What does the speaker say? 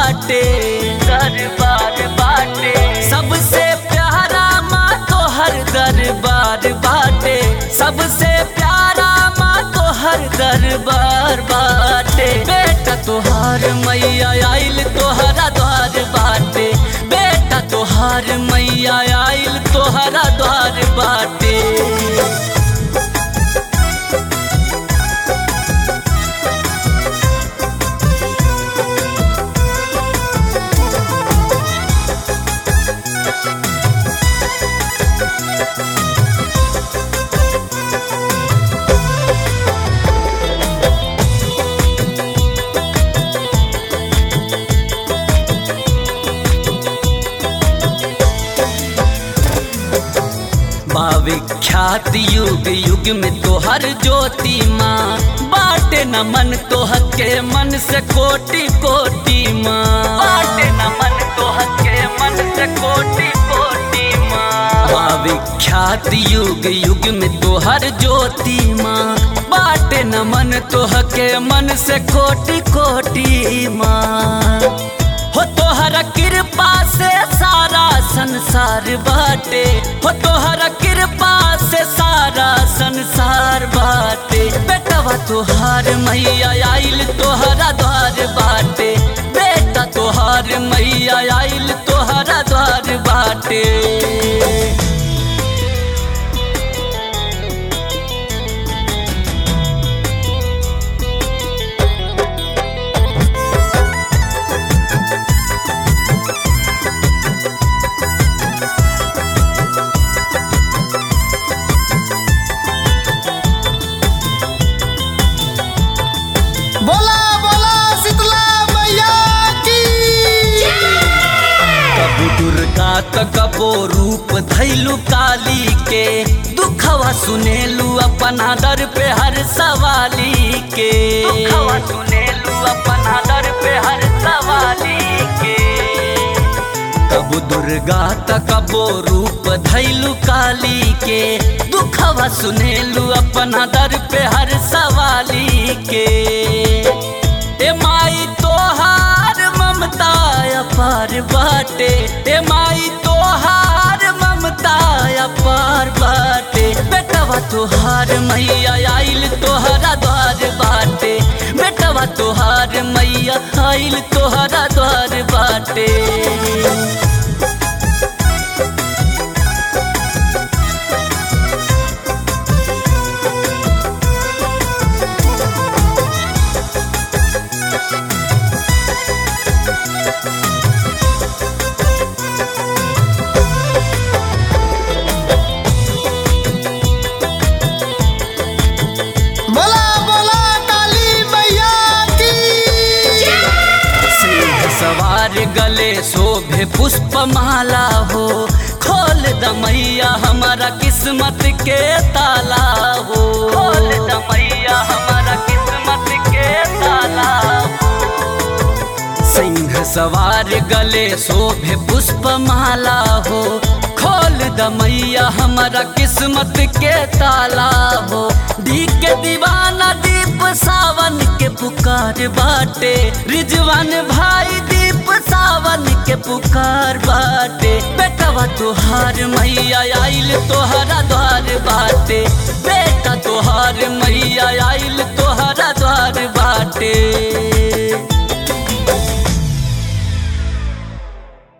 बाटे दरबार बाटे सबसे प्यारा माँ तो हर दरबार बाटे सबसे प्यारा माँ तो हर दरबार बाटे बेटा तोहार मैया आइल तोहरा द्वार बाटे बेटा तोहार मैया आइल तोहरा द्वार बाटे विख्यात युग युग में तोहर ज्योति माँ बाटे न मन तोहर के मन से कोटि कोटि माँ बाटे न मन तोहर के मन से कोटि कोटि माँ विख्यात युग युग में तोहर ज्योति माँ बाटे न मन तोहर के मन से कोटि कोटि माँ हो तोहरा कृपा से सारा संसार बाटे हो तोहरा कृपा से सारा संसार बाटे बेटवा तोहार मैया आइल तोहरा द्वार बाटे बेटा तोहार मैया आइल तोहरा द्वार बाटे बोला बोला शीतला मैया की कबू दुर्गा त कबो रूप धैलू काली के दुखवा सुनेलू अपना दर पे हर सवाली के दुखवा सुनेलू अपना दर पे हर सवाली के कबू दुर्गा त कबो रूप धैलू काली के दुखवा सुनेलू अपना दर पे हर सवाली के ए माई तोहार ममता अपार बाटे ए माई तोहार ममता अपार बाटे बेटवा तोहार मैया आइल तोहरा द्वार बाटे बेटवा तोहार मैया आइल तोहरा द्वार बाटे बोला बोला काली मैया की सिंह सवार गले शोभे पुष्प माला हो खोल दमैया हमारा किस्मत के ताला हो खोल दमैया हमारा किस्मत के ताला हो सिंह सवार गले शोभे पुष्प माला हो खोल दमैया हमारा किस्मत के ताला हो दी के दीवाना दीप सावन के पुकार बाटे रिजवान भाई दीप सावन के पुकार बाटे बेटवा तोहार मैया आइल तोहरा द्वार बाटे